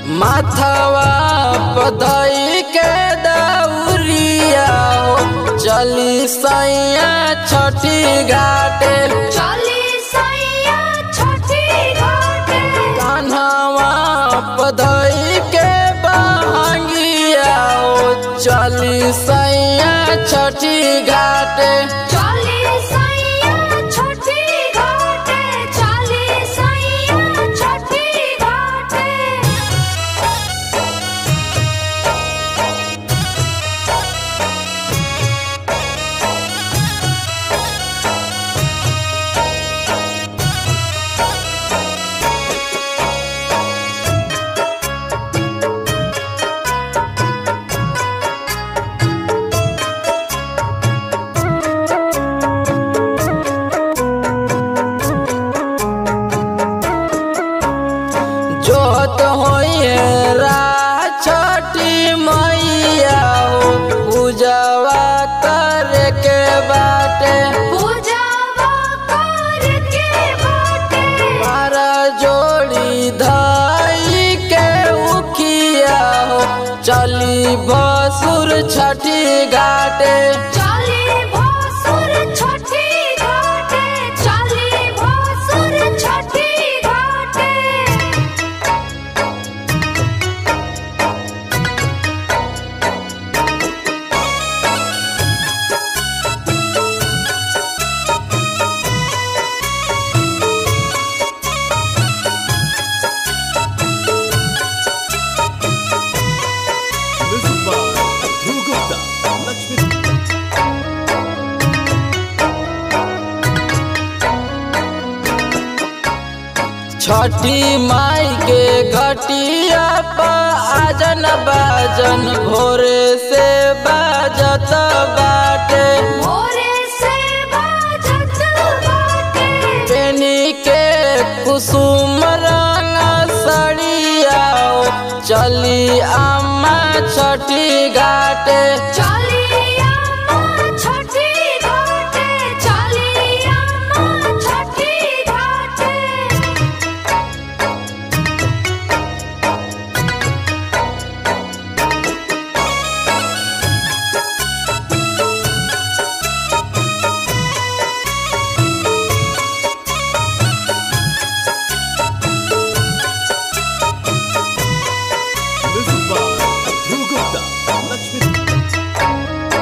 माथवा पदई के दौरिया हो चली सैया छठी घाटे चली सैया छठी घाटे कान्हवा पदई के बहंगिया हो चली सैया छठी घाटे चली सैया छठी घाटे चली सैया छठी घाटे जोत होइए रा छठी मैया हो पूजवा करे के बाटे पूजावा करके बाटे मारा जोड़ी धाई के उखिया हो चली बसुर छठी घाटे चली भोसुर छठी घाटे चली भोसुर छठी घाटे Music by Dhruv Gupta. Lakshmi छठी माई के घटिया पर आजन बाजन भोरे से बाजत बाटे भोरे से बाजत बाटे पेनी के कुसुम रंग सड़िया हो, चली अम्मा छठी घाटे चली अम्मा छठी घाटे चली अम्मा छठी घाटे Music by Dhruv Gupta. Lakshmi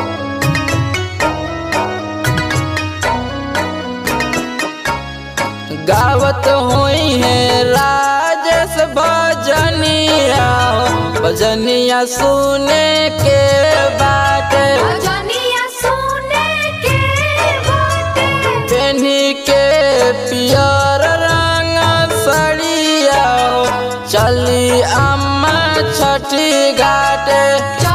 गावत हुई है राजेश भजनिया हो, भजनिया सुने के बाटे भजनिया सुने के बाटे पेनी के पियर रंग सड़िया हो, चली अम्मा छठी घाटे